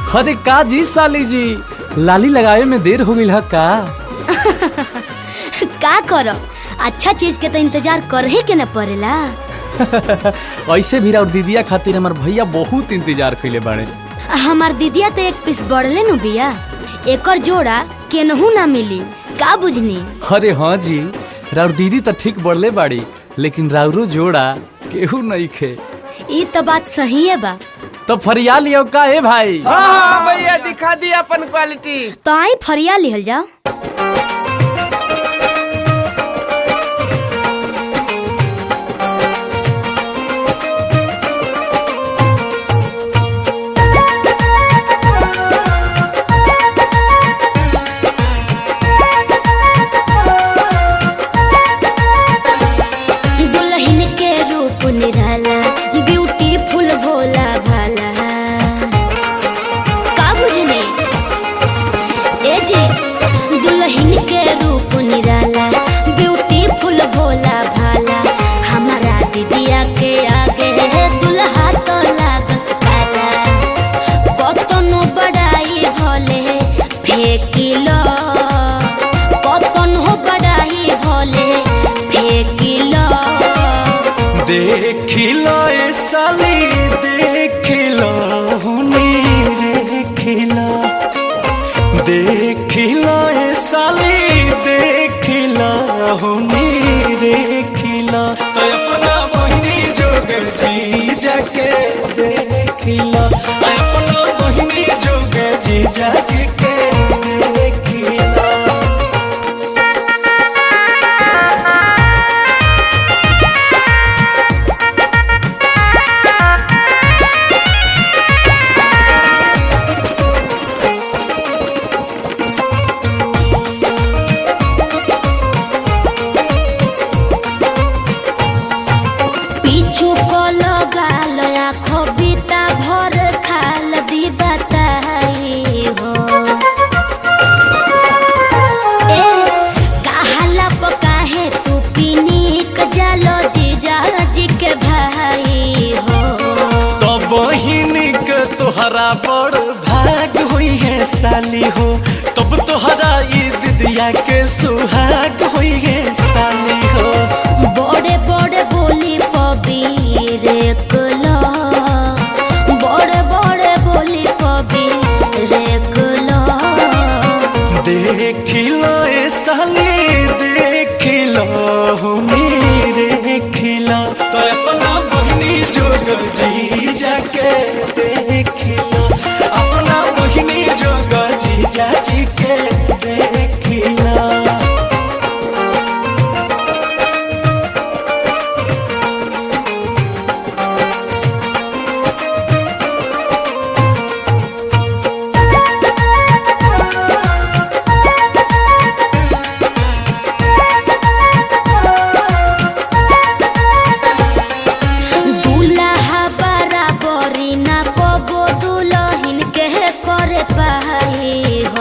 अरे का जी साली जी लाली लगावे में देर हो गई का का करो अच्छा चीज के तो इंतजार करहे के न पड़ेला ऐसे भी और दीदिया खातिर हमार भैया बहुत इंतजार कैले बाड़े हमार दीदिया तो एक पीस बढ़ले नु बिया एकर जोड़ा केनहू ना मिली का बुझनी अरे हाँ जी राउर दीदी तो ठीक बढ़ले बाड़ी लेकिन राउरो जोड़ा केहू नहीं खे ई तो बात सही है बा तो फरिया लियो का है भाई हाँ भैया दिखा दी अपन क्वालिटी तो आई फरिया लिहल जाओ दुल्हन के रूप निराला ब्यूटीफुल भोला भाला का बुझने ए जी दुल्हन के रूप निराला ब्यूटीफुल भोला भाला हमारा दीदिया के आगे दुल्हा तो लागस काला कतनो बड़ाई भले फेकिलो कतनो बड़ाई भले फेकिलो देखिलो ए साली देखिलो हुनी देखिलो देखिलो ए साली देखिलो हुनी देखिलो तो अपना बहिनी जोगर जी जाके देखिलो अपना बहिनी जोगर जी जाके देखिलो पीछू को लगाल आँखों बीता भर खाल दी बताई हो ए कहाला पकाहे तू पीनीक जालो जीजा जी के भाई हो तो बहिनी के तोहरा बड़ भाग हुई है साली हो तब तोहरा ई दिदिया के सुहाग हुई है साली हो बड़े बड़े बोली पबीर कुलो बड़े बड़े बोली पबीर कुलो देखिलो ए साली देखिलो हुनी देखिलो तो अपना बहिनी जोगर जी जाके देखिलो अपना बहिनी जोगर जी जाजी के देखिलो दूल्हा बराबरी ना कबो दुल्हन के करे पाई हो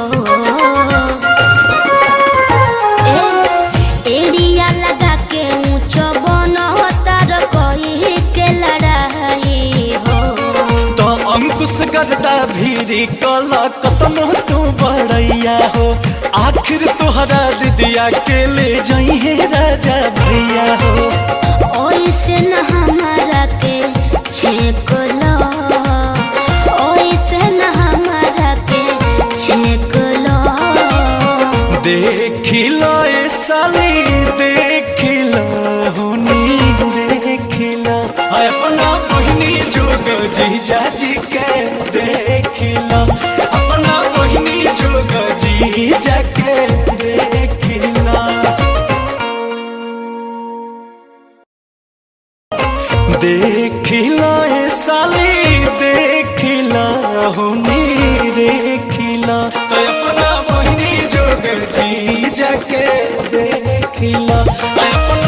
ए, एड़िया लगा के ऊंच बनतार कही के लड़ाई हो तो अंकुश करता भीरी कला कतनो तू बड़ैया हो आखिर तोहरा दिदिया के ले जाई है राजा भैया हो ओइसे न हमारा के छेक लो ओइसे न हमारा के छेक लो देखिलो ए साली देखिलो हुनी देखिलो हाय अपना बहिनी जोग जी जाजी के देखिलो अपना बहिनी जोग जी जाके देखिलो देखिलो ए साली देखिलो हुनी देखिलो तो अपना बहिनी जोगर जी जाके देखिलो अपना